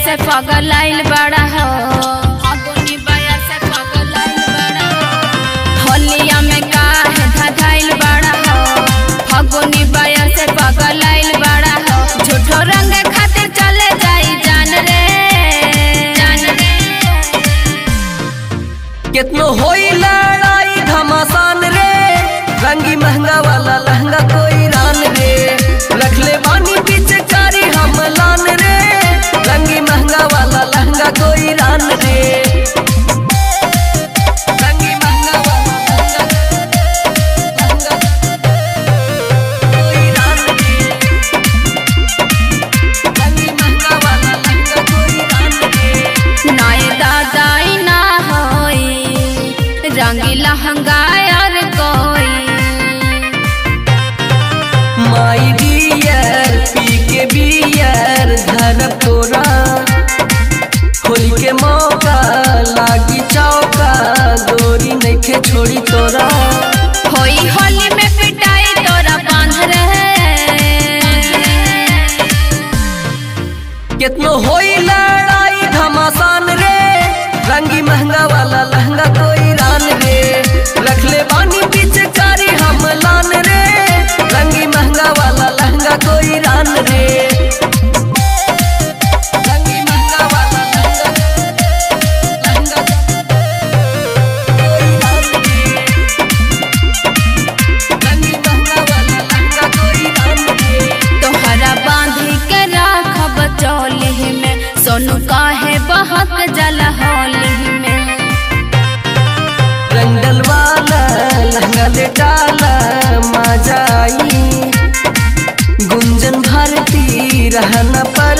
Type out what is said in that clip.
से पगलाइल बड़ा हो फागुनी बाया से पगलाइल बड़ा हो होलिया में काहे धधाइल बड़ा हो फागुनी बाया से पगलाइल बड़ा हो झूठो रंग खातिर चले जाई जान रे जान रे कितनो होई लड़ाई घमासान रे रंगी महंगा वाला लहंगा कोई रान रे रख ले बानी पिचकारी हम लान रे रंगी महंगा वाला लहंगा कोई रान रे रंगी महंगा वाला लहंगा लहंगा कोई रान रे रंगी महंगा वाला लहंगा कोई रान रे नाय दादाई ना होई रंगी लहंगा और कोई माई डियर पी के बियर धर तोरा होली के मौका लागी चौका गोरी नइखे छोड़ी तोरा होई होली में पिटाई तोरा बांध रहे कितनो होई लड़ाई घमासान रे रंगी महंगा वाला लहंगा कोई रान रे रख ले बानी पिचकारी हम लान रे रंगी महंगा वाला लहंगा कोई रान रे रंगी महंगा वाला लहंगा लहंगा कोई रान रे रंगी महंगा वाला लहंगा कोई रान रे तोहरा बांधी के राखब चौली में सोनू काहे बहक जल होली में रंगल वाला लहंगा ले डाला मजा आई गुंजन भारती रहना पर